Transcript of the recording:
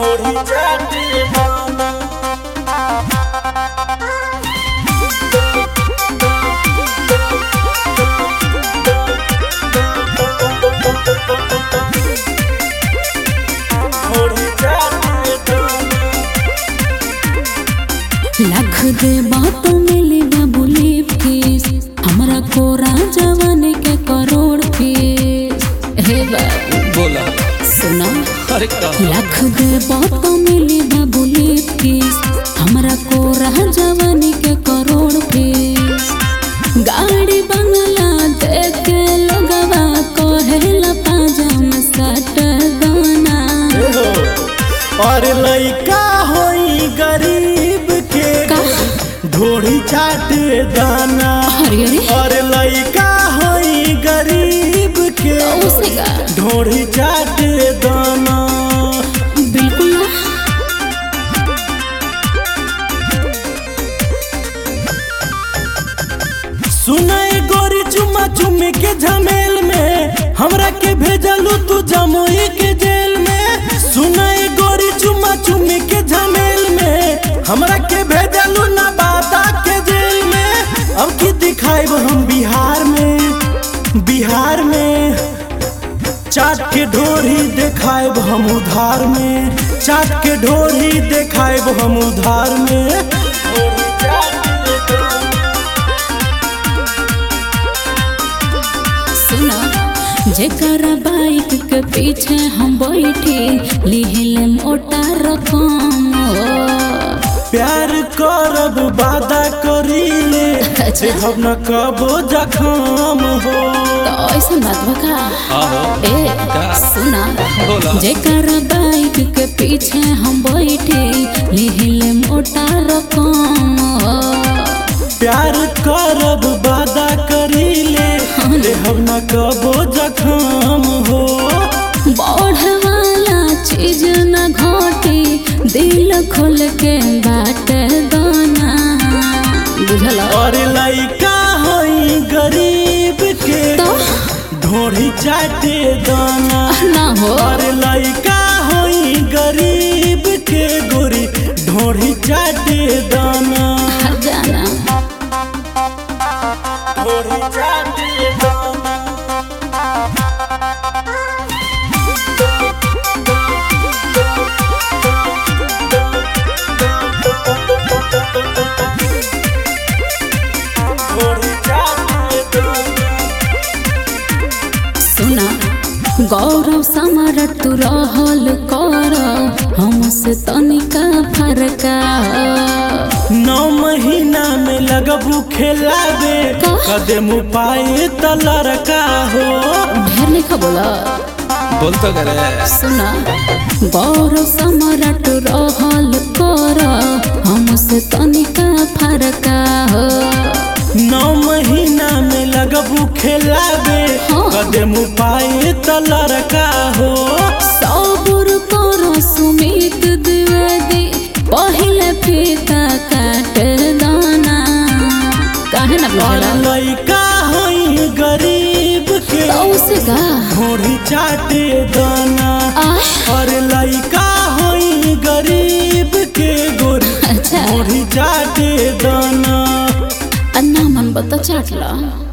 ढोरी चाटे दाना ढोरी चाटे दाना लाख दे बात मिली बाबू लीप फीस हमरा कोरा जवानी के करोड़ फीस हे बाबू बोला सुना अरे का लाख दे बात मिली बाबू लीप फीस हमरा कोरा जवानी के करोड़ फीस गाड़ी बंगला देख के लोगवा कहेला पाजाम सट दाना और लइका होई गरीब के का ढोरी चाटे दाना अरे अरे और लइका होई गरीब के उसे का ढोरी चाटे दाना बिल्कुल ना सुनाई गोरी चुमा चुमी के झमेल में हमरा के भेजलू तू जमुई के जेल में सुनाई गोरी चुमा चुमी के झमेल में हमरा के भेजलू नवादा के जेल में अब की दिखाएब हम बिहार में बिहार में चाट के ढोरी देखाएब हम उधार में चाट के ढोरी देखाएब हम उधार में सुना जेकर बाइक के पीछे हम बैठी लिहिले मोटा रकम प्यार करब वादा करीले अच्छा। हम न कबो जखम हो तो ऐसा बात बका ए सुना बोला। जेकर बाइक के पीछे हम बैठी लिहिले मोटा रकम प्यार करब वादा करीले हम न कबो जखम हो बढ़ वाला चीज न घटी दिल खोल के बाट दाना बुझल और लइका होई गरीब के तो ढोरी चाटे दाना ना हो और लइका होई गरीब के गोरी ढोरी चाटे दाना हर जाना ढोरी चाटे दाना ढोरी चाटे दाना सुना गौरव समर तू रहल कर हमसे तनिका फरका नौ महीना में लगबू खेलाबे का? कदम पाए त लड़का हो ढेर लिखा बोला बोल तो करे सुना गौरव समरट रहल कर हमसे तनिका फरका हो नौ महीना में लगबू खेलाबे हाँ। कदम पाए त लड़का हो सबुर करो सुमित द्विवेदी पहले फीता काट दाना काहे ना और बुझला लइका होई गरीब के तो उसे का ढोरी चाटे दाना आह, और लइका होई गरीब के गोरी अच्छा ढोरी चाटे दाना अन्ना मन बता चाटला